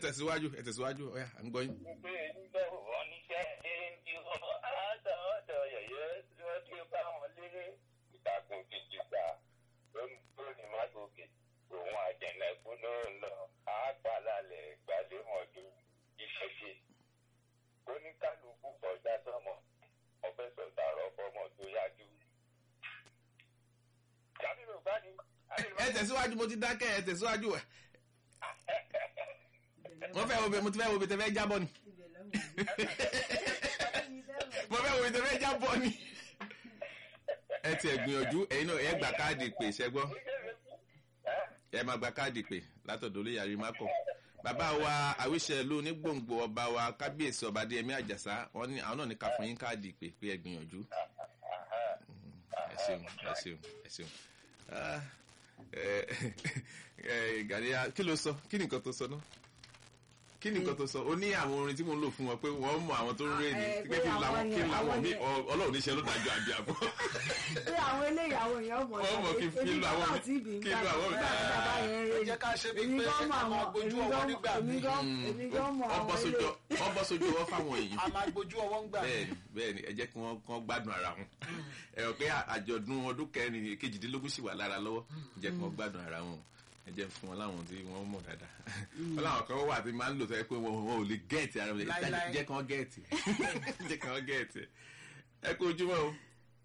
tẹ̀síwájú ẹ tẹ̀síwájú ọ̀yà à ń gbọ́ yín. Ìgbé ìgbé wọn níṣẹ́ ṣe ń di wọn àádọ́ ọ̀dọ̀ yẹ̀yẹ́ tí wọ́n ti bá wọn lé ìtàkùn kìkì gbà lórí lórí mágòkè òun àjẹnẹkú ló ń lọ àápàlálẹ̀ gbàdémọ̀dé ìṣẹ̀ṣe. Oníkálukú kọjá sọ́mọ ọbẹ̀ sọ̀tàrọ̀ fọmọ tó yájú. Jábìrì bá ní. ẹ tẹ̀síwájú mo ti dákẹ́ ẹ tẹ̀síwájú ẹ. mo fẹ́ wo bẹ mo ti fẹ́ wo bẹ tẹ fẹ́ jábọ̀ ni. mo fẹ́ wo bẹ tẹ fẹ́ jábọ̀ ni. ẹ tiẹ̀ gbìyànjú ẹ̀yin náà ẹ gba káàdì pè ṣẹ́gbọ́ ẹ máa gba káàdì pè látọ̀dọ̀ olóyè àrímákọ̀ bàbá wa àwíṣẹ ló ní gbòǹgbò ọba wa kábíyèsí ọba adéyẹmí àjàsá wọn ní àwọn náà ní ká fún yín káàdì pè pé ẹ gbìyànjú ẹ ṣeun ẹ ṣeun ẹ ṣeun Ah, ẹ ẹ gàdíyà kí ló sọ kí ni nǹkan tó sọ náà kí ni nǹkan tó sọ ó ní àwọn orin tí mo ń lò fún wọn pé wọ́n mọ àwọn tó ń rè ní Eh, pé kí pé làwọn àwọn kí yẹn- làwọn àwọn mi yẹn- ọlọ́run níṣẹ́ ló dájú àbí àbọ̀ pé àwọn eléyìí àwọn èèyàn mọ̀ wọ́n mọ̀ kí èmi fílù àwọn náà tí ìbí ń kí lù gbà àwọn bàbá yẹn rè ẹ jẹ́ ká ṣe bíi èmi pé gan mọ̀ a máa àwọn gbójú èmi ọwọ́ gan nígbà èmi míì. gan èmi gan mọ̀ àwọn ọbọ̀ sójú eléyìí. ọbọ̀ sójú ọwọ́ fáwọn èyí a máa gbójú ọwọ́ ń gbà mí. bẹ́ẹ̀ni bẹ́ẹ̀ni ẹ jẹ́ kí wọ́n kàn gbádùn ara wọn ẹ rò pé àjọ̀dún ọdún kẹrin kejìdínlógún sì wà lára lọ́wọ́ ẹ jẹ́ kí wọ́n gbádùn ara wọn ẹ jẹ́ fún wọn láwọn tí wọ́n mọ̀ dáadáa wọn láwọn kan wà tí máa ń lò sọ pé wọn wọn ò lè gẹ́ẹ̀tì ara wọn Láíláí. jẹ́ kí wọ́n gẹ́ẹ̀tì jẹ́ kí wọ́n gẹ́ẹ̀tì ẹ kú ojúmọ́ o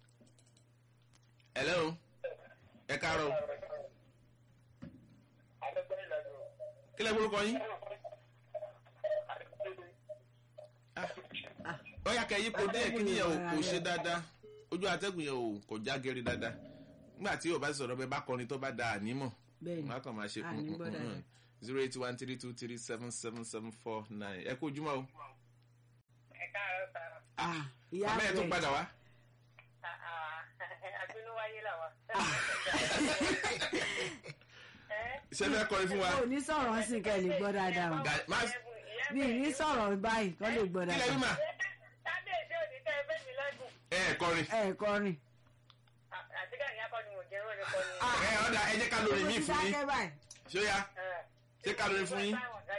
ẹ lẹ́hìn ẹ káàárọ̀ o. kí lẹ́ gbórúkọ yín ó yà kẹ́ yípo díẹ̀ kí nìyẹn ò kò ṣe dáadáa ojú atẹ́gùn yẹn ò kò já gẹ́rí dáadáa nígbà tí ò bá sọ̀rọ̀ bẹ́ẹ̀ bá kọrin tó bá da ànímọ̀ bẹ́ẹ̀ni wọn á kàn máa ṣe À ní gbọ́ dáadáa. zero eight one three two three seven seven seven four nine ẹ kú ojúmọ́ o Ẹ káàárọ̀ sá. ah ìyá bàbá ẹ̀ tún rẹ̀ padà wá Àbínúwáyé làwà. ṣé fẹ́ kọrin fún wa ò ní sọ̀rọ̀ sí kẹ́ ẹ lè gbọ́ dáadáa o Ga- má- mi ì ní sọ̀rọ̀ báyìí kọ́ lè gbọ́ kí lẹ́ dáadáa wí mà Kábíyèsí òní tẹ́ ẹ fẹ́ mi lọ́dún. ẹ ẹ kọrin ẹ kọrin Àti káyọ̀ akọ ni mo jẹ́ wọ́n ní kọ́ ni. ẹ ọ̀dà ẹ jẹ́ ká lórin míì fún yín dákẹ́ báyìí ṣó yá ṣé ká lórin fún yín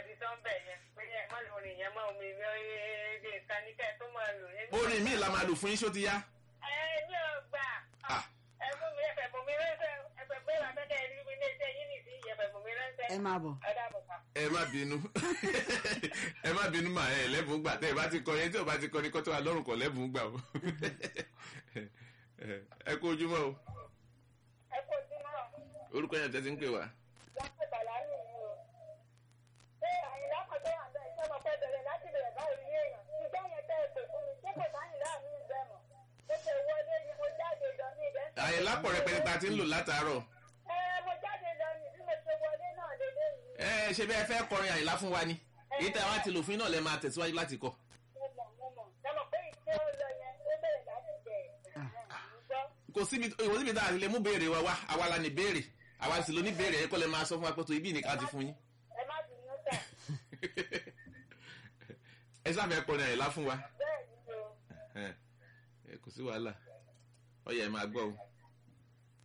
orin míì la máa lò fún yín ṣó ti yá Ẹ̀mí ọgbà. Ah. Ẹ̀fún mi ẹ̀fẹ̀ fún mi ránṣẹ́ ẹ̀fẹ̀ pé làbẹ́kẹ̀ rí mi ní iṣẹ́ yín nìsí ẹ̀fẹ̀ fún mi ránṣẹ́. ẹ máa bọ̀ Ẹ dábọ̀ ká. ẹ má bínú ẹ má bínú mà ẹ lẹ́bùn gbà tẹ́ ẹ bá ti kọrin tí ò bá ti kọrin kọ́ tó wà lọ́rùn kọ́ lẹ́bùn gbà o ẹ kú ojúmọ́ o Ẹ kò sí náà. orúkọ yẹn tẹ́tí ń pè wá Wọ́n pè bàlá nù yìí o. Ṣé àyìnlá kan tó wà bẹ́ẹ̀ ṣé mo fẹ́ bẹ̀rẹ̀ láti bẹ̀rẹ̀ báyìí ní èèyàn? Ìgbẹ́ yẹn tẹ́ ẹ pè fún mi, ṣé kò sáyìn láàmú ìbẹ̀ mọ̀? Mo ṣe wọlé ni mo jáde lọ ní ibẹ̀. àyè lápọ̀ rẹpẹtẹ ta ti ń lò látàárọ̀ Ẹ mo jáde lọ ní bí mo ṣe wọlé náà lélẹ́yìn. ẹ ṣe bí ẹ fẹ́ kọrin àyìnlá fún wa ni èyí tẹ́ wá ti lò fún yín náà lẹ́ máa tẹ̀síwájú láti kọ Mo mọ̀ mo mọ̀. Ẹ mọ̀ pé ìṣe ó lọ yẹn ó bẹ̀rẹ̀ láti bẹ̀rẹ̀. Gbọ́. kò síbi ìwọ síbi tá a lè mú béèrè wa wá àwa la ní béèrè àwa sì ló ní béèrè ẹ kọ́ lẹ́ máa sọ fún wa pé tó ibi nìkan ti fún yín Ẹ má bínú sà. ẹ sáfẹ́ kọrin àyìnlá fún wa Bẹ́ẹ̀ ni o. ẹ kò sí wàhálà ọyẹ ẹ máa gbọ́ o.